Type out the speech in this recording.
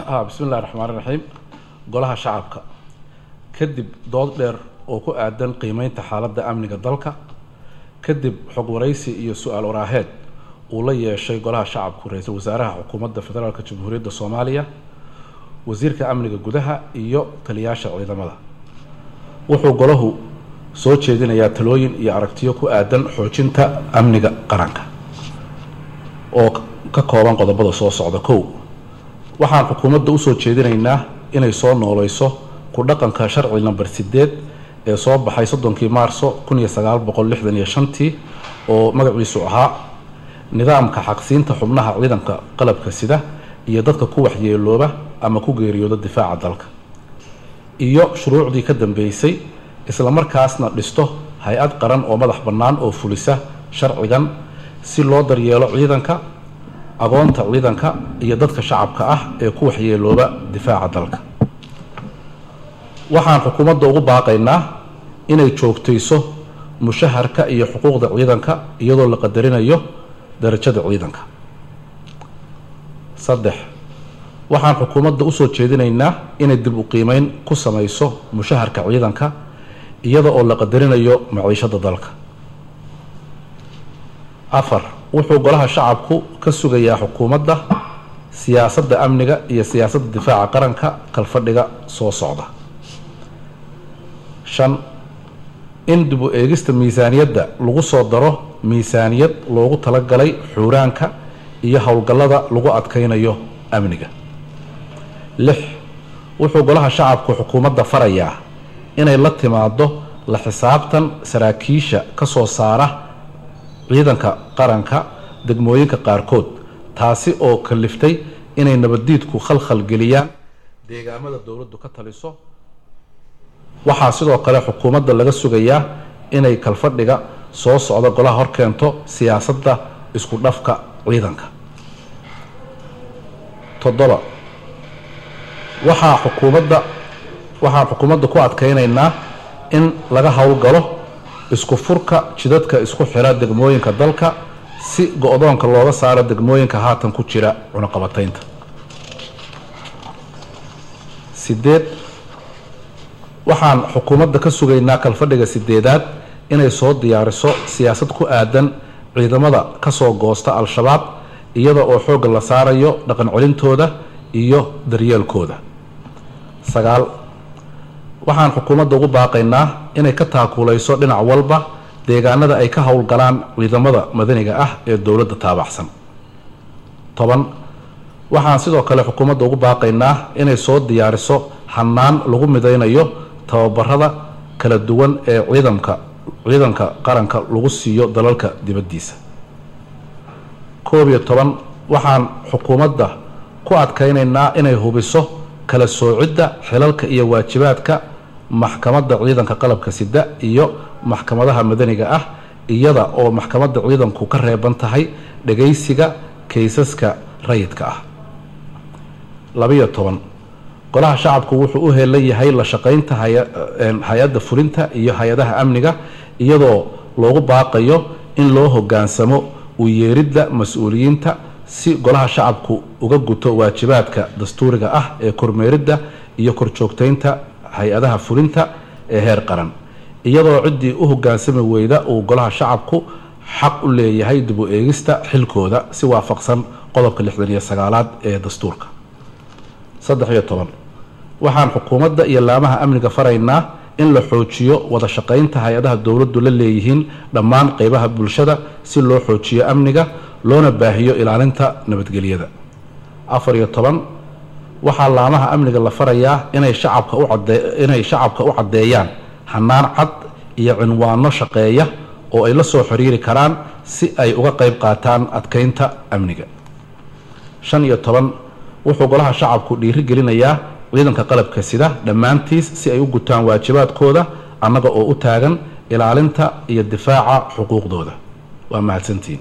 bismi illahi raxmaan raxiim golaha shacabka kadib dood dheer oo ku aadan qiimeynta xaaladda amniga dalka kadib xog waraysi iyo su-aal waraaheed uu la yeeshay golaha shacabku ra-iisul wasaaraha xukuumadda federaalk jamhuuriyadda soomaaliya wasiirka amniga gudaha iyo taliyaasha ciidamada wuxuu golahu soo jeedinayaa talooyin iyo aragtiyo ku aadan xoojinta amniga qaranka oo ka kooban qodobada soo socda kow waxaan xukuumadda usoo jeedinaynaa inay soo nooleyso ku dhaqanka sharci namber sideed ee soo baxay soddonkii maarso kun iyo sagaal boqol lixdan iyo shantii oo magaciisu ahaa nidaamka xaqsiinta xubnaha ciidanka qalabka sida iyo dadka ku waxyeelooba ama ku geeriyooda difaaca dalka iyo shuruucdii ka dambeysay islamarkaasna dhisto hay-ad qaran oo madax bannaan oo fulisa sharcigan si loo daryeelo ciidanka agoonta ciidanka iyo dadka shacabka ah ee ku waxyeelooba difaaca dalka waxaan xukuumadda ugu baaqaynaa inay joogtayso mushaharka iyo xuquuqda ciidanka iyadoo la qadarinayo darajada ciidanka saddex waxaan xukuumadda usoo jeedinaynaa inay dib u qiimeyn ku samayso mushaharka ciidanka iyada oo la qadarinayo maciishada dalka afar wuxuu golaha shacabku ka sugayaa xukuumadda siyaasadda amniga iyo siyaasadda difaaca qaranka kalfadhiga soo socda shan in dib u eegista miisaaniyadda lagu soo daro miisaaniyad loogu talagalay xuuraanka iyo howlgallada lagu adkaynayo amniga lix wuxuu golaha shacabku xukuumadda farayaa inay la timaado la xisaabtan saraakiisha ka soo saara ciidanka qaranka degmooyinka qaarkood taasi oo kaliftay inay nabaddiidku khalkhal geliyaan deegaamada dowladdu ka taliso waxaa sidoo kale xukuumadda laga sugayaa inay kalfadhiga soo socda golaha horkeento siyaasadda isku dhafka ciidanka toddoba waxaa xukuumadda waxaan xukuumadda ku adkaynaynaa in laga howlgalo isku furka jidadka isku xira degmooyinka dalka si go-doonka looga saaro degmooyinka haatan ku jira cunaqabataynta sideed waxaan xukuumadda ka sugaynaa kalfadhiga sideedaad inay soo diyaariso siyaasad ku aadan ciidamada kasoo goosta al-shabaab iyada oo xoogga la saarayo dhaqan celintooda iyo daryeelkooda sagaal waxaan xukuumadda ugu baaqaynaa inay ka taakuuleyso dhinac walba deegaanada ay ka howlgalaan ciidamada madaniga ah ee dowladda taabaxsan toban waxaan sidoo kale xukuumadda ugu baaqaynaa inay soo diyaariso hannaan lagu midaynayo tababarada kala duwan ee ciidamka ciidanka qaranka lagu siiyo dalalka dibaddiisa koob iyo toban waxaan xukuumadda ku adkaynaynaa inay hubiso kala soocidda xilalka iyo waajibaadka maxkamadda ciidanka qalabka sida iyo maxkamadaha madaniga ah iyada oo maxkamadda ciidanku ka reeban tahay dhagaysiga kaysaska rayidka ah labiyo toban golaha shacabku wuxuu u heelan yahay la shaqaynta hay-adda fulinta iyo hay-adaha amniga iyadoo loogu baaqayo in loo hogaansamo u yeeridda mas-uuliyiinta si golaha shacabku uga guto waajibaadka dastuuriga ah ee kormeeridda iyo korjoogtaynta hay-adaha fulinta ee heer qaran iyadoo ciddii u hogaansami weyda uu golaha shacabku xaq u leeyahay dib u eegista xilkooda si waafaqsan qodobka lixdan iyo sagaalaad ee dastuurka saddex iyo toban waxaan xukuumadda iyo laamaha amniga faraynaa in la xoojiyo wada shaqaynta hay-adaha dowladdu la leeyihiin dhammaan qeybaha bulshada si loo xoojiyo amniga loona baahiyo ilaalinta nabadgelyada afar iyo toban waxaa laamaha amniga la farayaa inay shacabka u cadee inay shacabka u caddeeyaan hannaan cad iyo cinwaano shaqeeya oo ay la soo xiriiri karaan si ay uga qeyb qaataan adkeynta amniga shan iyo toban wuxuu golaha shacabku dhiiri gelinayaa ciidanka qalabka sida dhammaantiis si ay u gutaan waajibaadkooda annaga oo u taagan ilaalinta iyo difaaca xuquuqdooda waa mahadsantiin